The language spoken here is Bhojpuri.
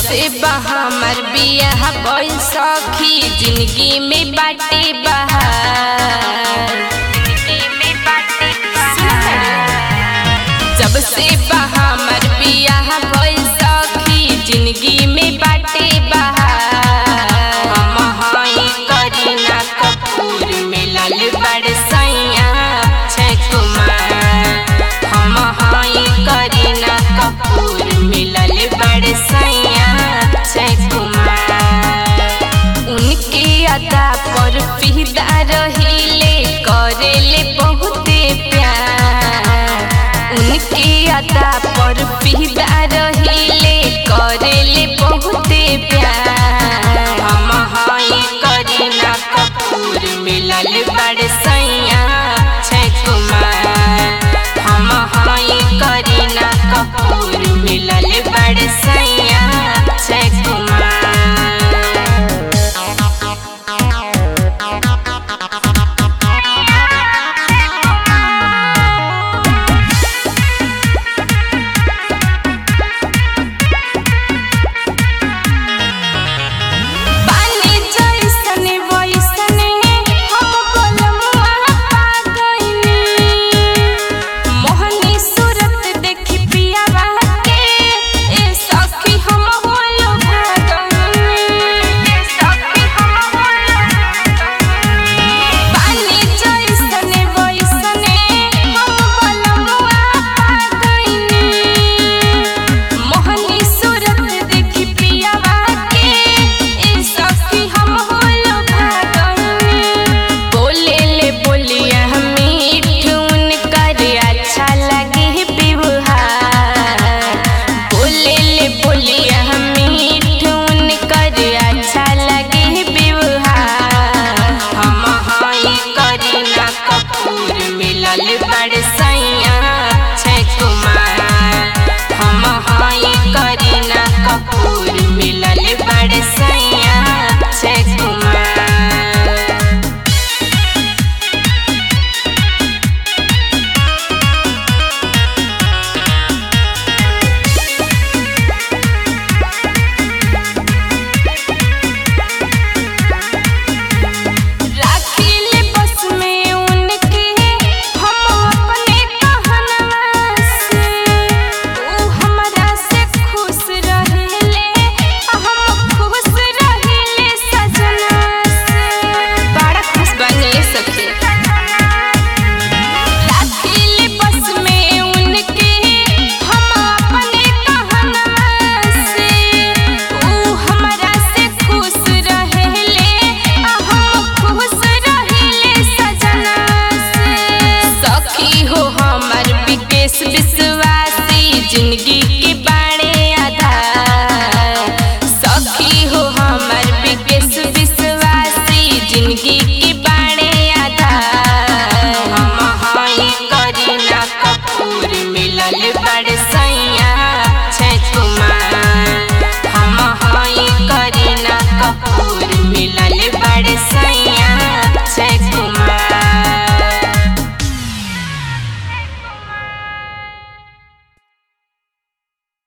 से बहामर बियाह भइल सखी जिंदगी में बाटे बहार जब से बहामर बियाह भइल सखी जिंदगी में बाटे बहार हम हई करीना कपूर मिलल बड़ सैया अक्षय कुमार हम हई करीना कपूर मिलल बड़ सैया अक्षय कुमार उनके अदा पर फिदा रहिले करेले बहुते प्यार उनके अदा पर फिदा रहिले करेले बहुते प्यार हम हई करीना कपूर मिलल बड़ सैया अक्षय कुमार हम हई करीना कपूर मिलल बड़ सैया अक्षय कुमार पानी जैसने वैसने हम बोलमुआ पा गइनी मोहनी सूरत देखी पियावा के ए सखी हम होलो भागनी ए सखी हम होलो पानी जैसने वैसने हम बोलमुआ पा गइनी मोहनी सूरत देखी पियावा के ए सखी हम होलो भागनी बोले ले बोलिया मीठ उनकर अच्छा लगे व्यवहार बोले ले बोलिया मीठ उनकर अच्छा लगे व्यवहार हम हई करीना कपूर मिलल बड़ सैया अक्षय कुमार हम हई करीना कपूर मिलल बड़ सैया अक्षय कुमार राखिले बस में उनके हम अपने कहनवा से ऊ हमरा से खुश रहेले हम खुश रहेले सजना से बड़ा खुश बने सके राखिले बस में उनके हम अपने कहनवा से ऊ हमरा से खुश रहेले हम खुश रहेले सजना से सखी हो हमर विकेश विश